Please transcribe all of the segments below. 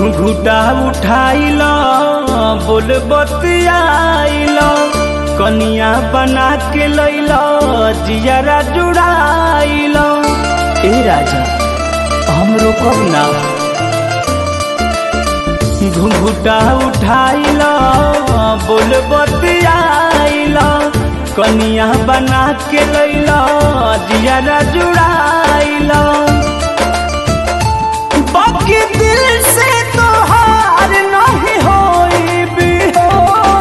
घुंघुटा उठाइल बोल बतियाइल कनिया बना के लैल जियरा जुड़ाइल ए राजा हम रोकब ना घुंघुटा उठाइल बोल बतियाइल कनिया बना के लैल जियरा जुड़ाइल बाकी दिल से तो हार नहीं होई भी हो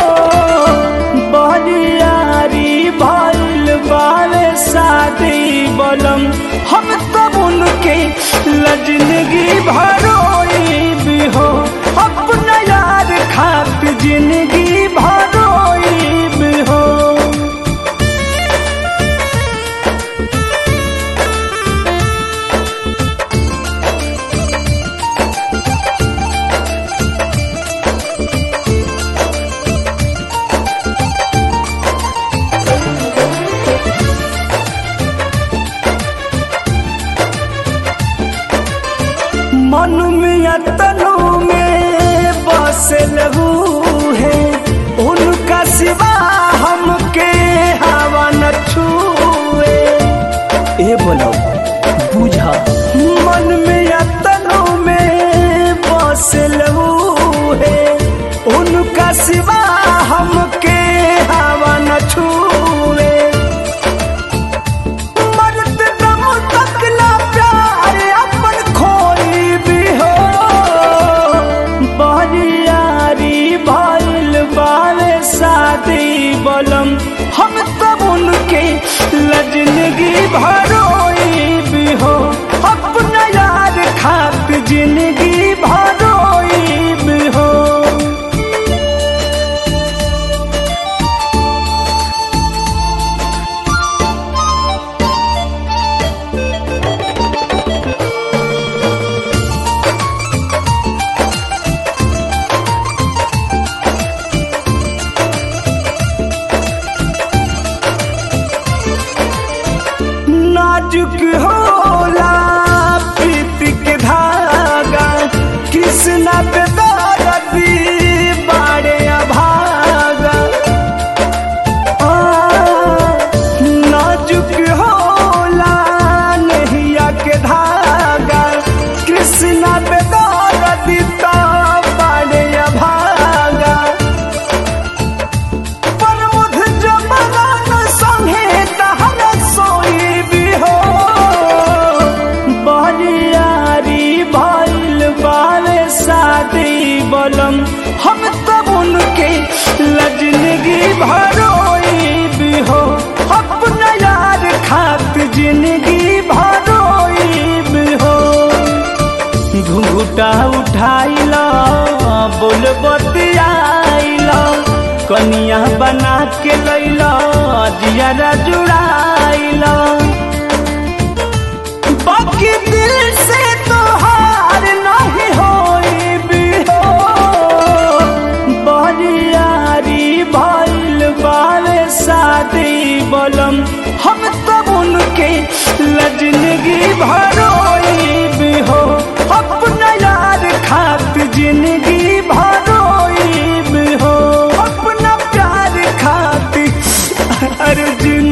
बरियारी भइल बाले शादी बलम हम तब उनके लजनगी भरोई भी हो अपना यार खात जिंदगी भरोई भी हो मन में तनु में बसे लहू है उनका सिवा हमके हवा न छुए ए बोलो बुझा मन में तनु में बसे लहू है उनका सिवा हमके हवा न छुए मरद दम तक ना प्यार अपन खोई भी हो बरियारी भइल बाले शादी बलम हम तब उनके लजनगी भरोई भी हो अपना यार खात जिंदगी भरोई भी हो नाजुक होला प्रीति के धागा कृष्णा पे दर्दी बाड़े अभागा आ, नाजुक होला नहिया के धागा कृष्णा पे दर्दी तो बाड़े अभागा प्रमुख जमनान संगे तहर सोई भी हो बरियारी भइल बाले शादी बलम हम तब उनके लजनगी भरोई भी हो अपना यार खात जिंदगी भरोई भी हो घुंघुटा उठाइल बोल बतियाइल कनिया बना के लैल जियरा जुड़ाइल बाकी दिल से तो हार नहीं होई भी हो बरियारी भइल बाले शादी बलम हम तब उनके लजनगी भरोई भी हो अपना यार खात जिंदगी भरोई भी हो अपना प्यार खाती अर्जुन